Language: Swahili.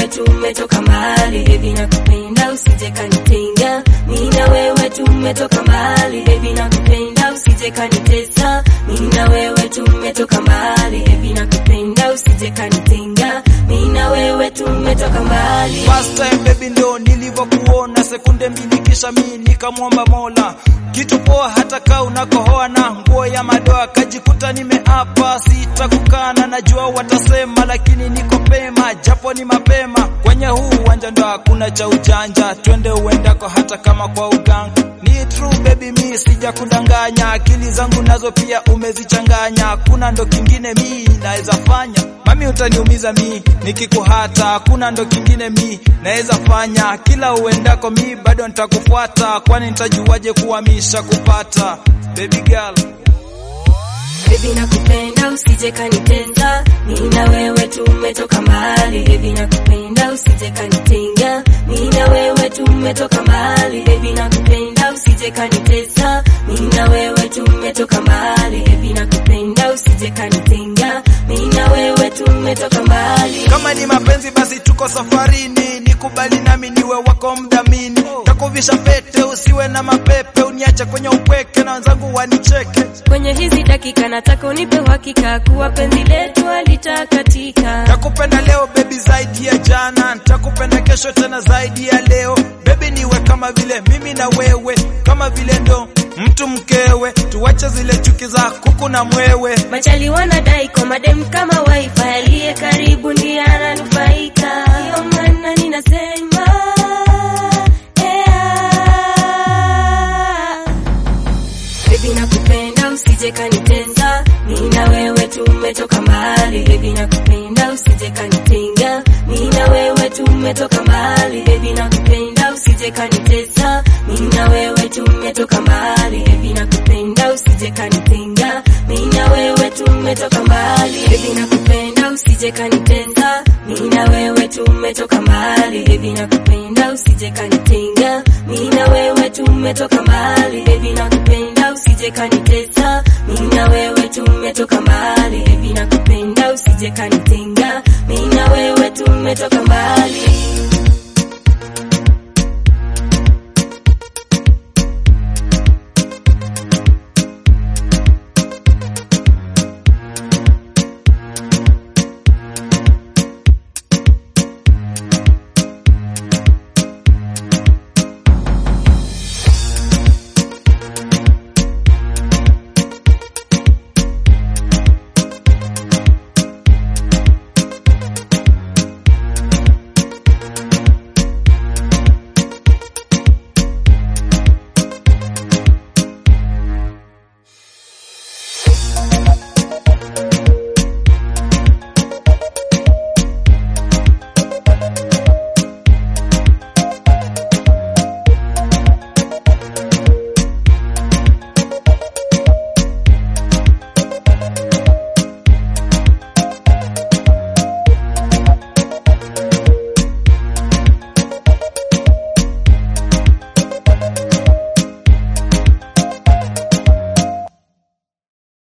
tumetoka mbali baby nakupenda usije kanitenga mimi na wewe tumetoka mbali baby nakupenda usije kanitesa mimi na wewe tumetoka mbali baby nakupenda usije kanitenga mimi na wewe tumetoka mbali First time baby ndo nilivyokuona, sekunde mbili kisha mi nikamwomba Mola kitu poa, hata kaa unakohoa na nguo ya madoa, kajikuta nimeapa sitakukana. Najua watasema, lakini niko pema, japo ni mapema. Kwenye huu uwanja ndo hakuna cha ujanja, twende uendako, hata kama kwa uganga. Ni true baby, mi sija kudanganya, akili zangu nazo pia umezichanganya. Kuna ndo kingine mi naweza fanya, mami utaniumiza mi nikikuhata. Hakuna ndo kingine mi naweza fanya, kila uendako mi bado nitakufuata, kwani nitajuaje kuwa misha kupata baby girl. Baby nakupenda usije kanitenga, mimi na wewe tumetoka mbali. Baby nakupenda usije kanitenga, mimi na wewe tumetoka mbali. Baby nakupenda usije kanitesa, mimi na wewe tumetoka mbali. Baby nakupenda usije kanitenga, mimi na wewe tumetoka mbali. Kama ni mapenzi basi tuko safarini, nikubali nami niwe wako mdhamini, takuvisha pete usiwe na mapepe, uniache kwenye upweke na wenzangu wanicheke. Kwenye hizi dakika nataka unipe uhakika kuwa penzi letu halitakatika. Nakupenda leo baby zaidi ya jana, nitakupenda kesho tena zaidi ya leo. Baby niwe kama vile mimi na wewe, kama vile ndo mtu mkewe, tuwache zile chuki za kuku na mwewe. Machali wanadai kwa madem kama wifi, aliye karibu ndiye ananufaika. Ndio maana ninasema yeah. Baby nakupenda usije kanitenga, mimi na wewe tumetoka mbali. Baby nakupenda usije kanitenga, mimi na wewe tumetoka mbali. Baby nakupenda usije kanitesa, mimi na wewe tumetoka mbali. Baby nakupenda usije kanitenga, mimi na wewe tumetoka mbali. Baby nakupenda usije kanitenga, mimi na wewe tumetoka mbali. Baby nakupenda usije kanitenga, mimi na wewe tumetoka mbali. Baby nakupenda usije kanitesa, mimi na wewe tumetoka mbali. Baby nakupenda usije kanitenga, mimi na wewe tumetoka mbali.